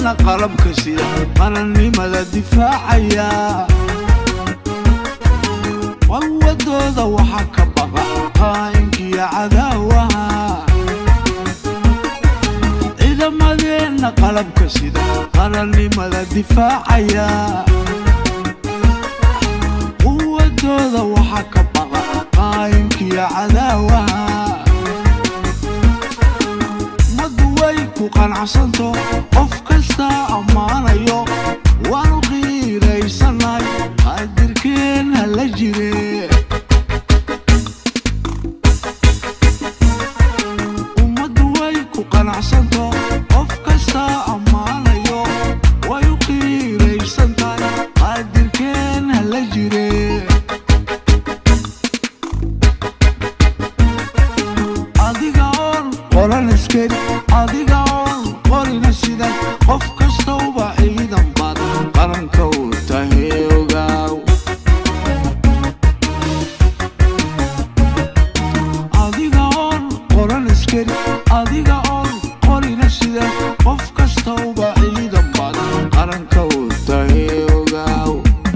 ciidamadeenna qalabka sida qarannimada difaacaya wawadooda waxaa ka baqa qaa'inkiyo cadaawaha ciidamadeenna qalabka sida qarannimada difaacaya quwadooda waxaa ka baqa qaa'inkiyo cadaawaha ummaddu way ku qanacsanto qof kastaa ammaanayo waanu qiiraysannahay qaadirkeen ha la jire ummaddu way ku qanacsanto qof kastaa ammaanayo way u qiiraysan tahay qaadirkeen ha la jire adiga oon qoran askari adiga oon qorina sidan qof kastauba ciidan baad qaranka u tahay ogaaw adiga oon qoran askari adiga oon qorina sidan qof kastauba ciidan baad qaranka u tahay ogaaw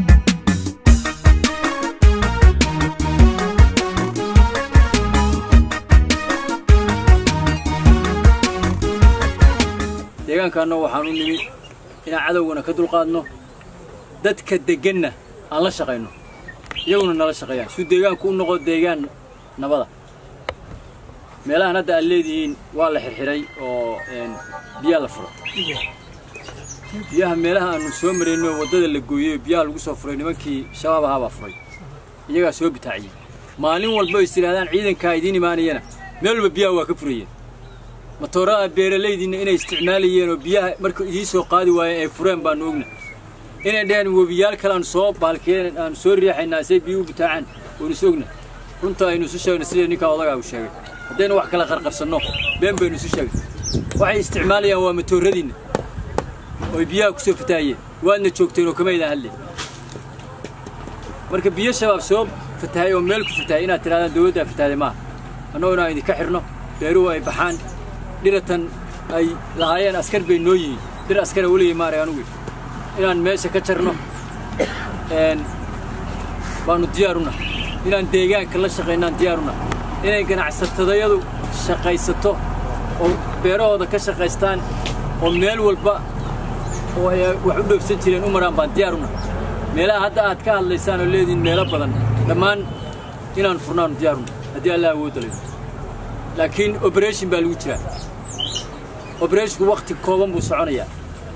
deegaankaanna waxaan u nimid inaan cadowgana ka dulqaadno dadka degganna aan la shaqayno iyaguna nala shaqeeyaan suu deegaanku u noqo deegaan nabada meelahan hadda aad leedihiin waa la xirxiray oo een, biyaa la furay biyaha meelaha aanu soo marayno waddada la gooyey biyaha lagu soo furay nimankii shabaab ahaa baa furay iyagaa soo bitaaciyey maalin walba is tidhaahdaan ciidankaa idiin imaanayana meel walba biyaha waa ka furayeen matoorada beeralaydiinna inay isticmaalayeen oo biyaha marka idiin soo qaadi waayeen ay fureen baanu ogna inay dheheen webiyaal kale aan soo baalkeen aan soo riixaynaa say biyuhu bitaacaan waanu is ogna runta aynu isu sheegna sida ninkaa odagaa uu sheegay haddaynu wax kala qarqarsanno been baynu isu sheegay waxay isticmaalayaan waa matooradiinna oy biyaha ku soo fataahayeen waadna joogteen oo kama idaan hadlay marka biyo shabaab soo fatahay oo meel ku fatahay inaad tidhahdaan dawladdaa fatahday maaha annagoo inaan idinka xidhno beeruhu ay baxaan dhiratan ay lahaayeen askar bay noo yihiin dhir askara weligay maaray anugu inaan meesha ka jarno een, baanu diyaaruna inaan deegaanka la shaqaynaan diyaaruna inay ganacsatadayadu shaqaysato oo beerahooda ka shaqaystaan oo meel walba oo ay wax u dhoofsan jireen u maraan baan diyaaruna meelaha hadda aad ka hadlaysaan oo leediin meelo badan dhammaan inaan furnaanu diyaaruna haddii allah awoodda leedo laakiin operation baa lagu jiraa operationsku wakti kooban buu soconayaa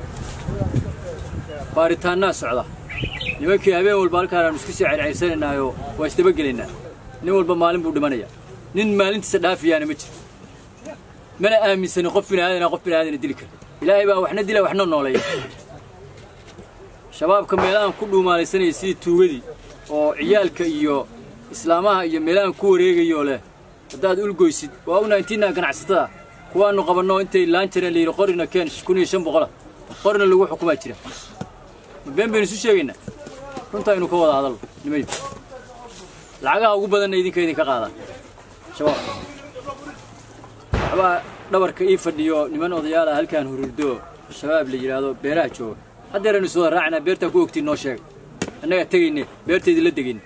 baaritaannaa socda nimankii habeen walba halkaan aanu isku sii ceyrcayrsanaynaayo waa isdabagelaynaa nin walba maalin buu dhimanayaa nin maalintiisa dhaafiyaana ma jiro mana aaminsanin qof bini aadana qof bini aadana dili kara ilaahay baa waxna dila waxna nooleeya shabaabka meelahan ku dhuumaalaysanaya sidii tuugadii oo ciyaalka iyo islaamaha iyo meelahan ku wareegayoo leh haddaad ulgoysid waa una intiinaa ganacsatada kuwaanu qabanno intay laan jireen layidhi qorina keen kun iyo shan boqola qorina lagu xukumaa jira ma been baynu isu sheegaynaa runtaa aynu ka wada hadalno nimayo lacagaha ugu badanna idinka idinka qaadaan shabaabka waxbaa dhabarka ii fadhiyo niman odayaala halkaan hururdo shabaab la yidhaahdo beeraha jooga haddeeraynu is wada raacinaa beertaa ku ogtiin noo sheega annagaa tegayne beertaydii la degayne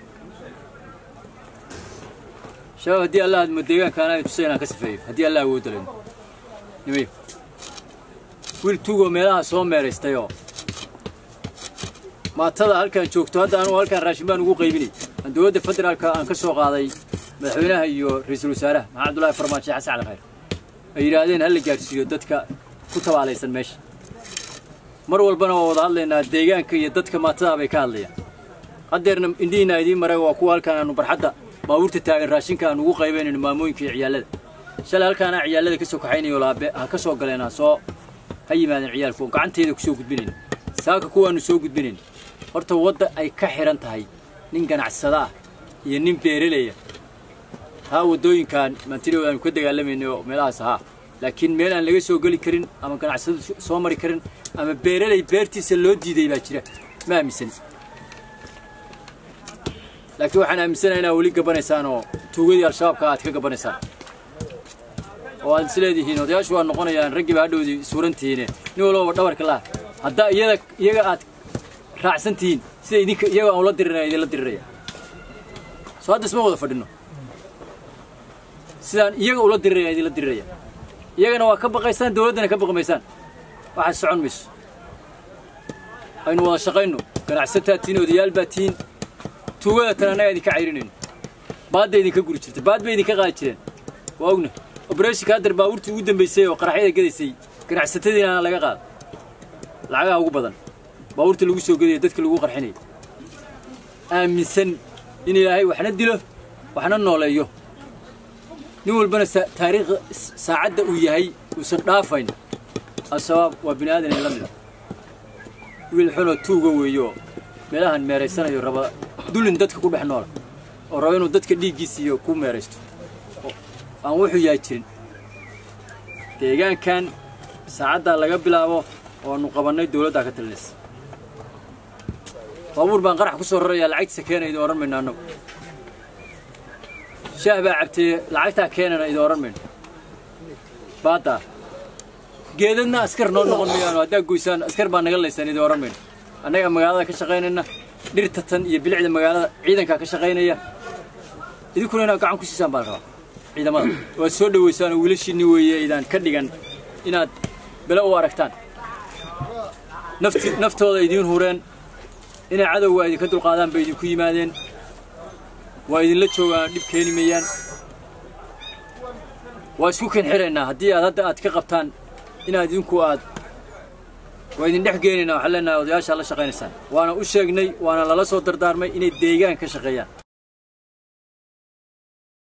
shabaab haddii allah admo deegaankaana tusay inaan ka sifeeyo haddii allah awoodda leyno nimayo wiil tugoo meelaha soo meeraystayoo maatada halkaan joogto hadda anugu halkaan raashin baan ugu qaybinay aan dowladda federaalka aan ka soo qaaday madaxweynaha iyo ra-iisul wasaaraha maxamed abdullaahi farmaajo xasan cali khayr ay yidhaahdeen ha la gaadhsiiyo dadka ku tabaalaysan meesha mar walbana waa wada hadlaynaa deegaanka iyo dadka maatadaa bay ka hadlayaan haddeerna indhihiina idiin maray waa kuwa halkaan aanu barxadda baabuurta taagan raashinka aan ugu qaybaynayno maamooyinka iyo ciyaalada shalay halkaana ciyaalada ka soo kaxaynayo laabe ha ka soo galeen ha soo ha yimaadeen ciyaalku oo gacanteeda ku soo gudbinayna saaka kuwaanu soo gudbinayna horta wadda ay ka xidhan tahay nin ganacsada ah iyo nin beeraleya haa waddooyinkan maantidhow aanu ka dagaalamayno oo meelahaas ahaa laakiin meel aan laga soo geli karin ama ganacsado soo mari karin ama beeraley beertiisa loo diiday baa jira ma aaminsan laakiin waxaan aaminsanahay inaad weli gabanaysaan oo tuugadii al-shabaabka aad ka gabanaysaan oo aad isleedihiin odayaashu waa noqonayaan raggiiba hadhowdii suurantihiine nin walbaba dhabarka laha haddaa iyada iyaga aad raacsan tihiin sida idinka iyaga aan ula diriraya idinla diriraya soo hadda isma wada fadhino sidaan iyaga ula diriraya idinla diriraya iyagana waa ka baqaysaan dawladdana ka baqi maysaan waxaad socon mayso aynu wada shaqayno ganacsataa tihiin odayaal baa tihiin tuugada tan annaga idinka cayrinayno baadda idinka guri jirta baad bay idinka qaadi jireen waa ogna obereshinka haddar baabuurtii ugu dambaysay oo qaraxyada gadaysay ganacsatadiina laga qaada lacagaha ugu badan baabuurta lagu soo gadaya dadka lagu qarxinaya aaminsan in ilaahay waxna dilo waxna nooleeyo nin walbana taariikh saacadda uu yahay uusan dhaafayn al-shabaab waa bini aadan la mida wiil xunoo tuuga weeyo meelahan meeraysanayo raba dulin dadka ku dhex noola oo raba inuu dadka dhiiggiisa iyo ku meeraysto aan wuxuu yahay jirin deegaankan saacaddaa laga bilaabo oanu qabannay dawladdaa ka talinaysa baabuur baan qarax ku soo rarayaa lacagtiisa keena idin odhan mayno annagu shaah baa cabtee lacagtaa keenana idin odhan mayno baaddaa geedadna askar noo noqon mayaano haddaa goysaan askar baa naga laysaan idin odhan mayno annagaa magaalada ka shaqaynayna dhirta tan iyo bilicda magaalada ciidankaa ka shaqaynaya idinkuna inaad gacan ku siisaan baa la rabaa ciidamada waad soo dhowaysaan oo wiilashiinni weeye idaan ka dhigan inaad bele u aragtaan nafti naftooda idiin hureen inay cadowga idinka dulqaadaan bay idinku yimaadeen waa idinla joogaan dhib keeni mayaan waa isku ken xiraynaa haddii aad hadda aad ka qabtaan inaad idinku aad waa idin dhex geenaynaa waxaan leenahay odayaashaa la shaqaynaysaan waana u sheegnay waana lala soo dardaarmay inay deegaan ka shaqeeyaan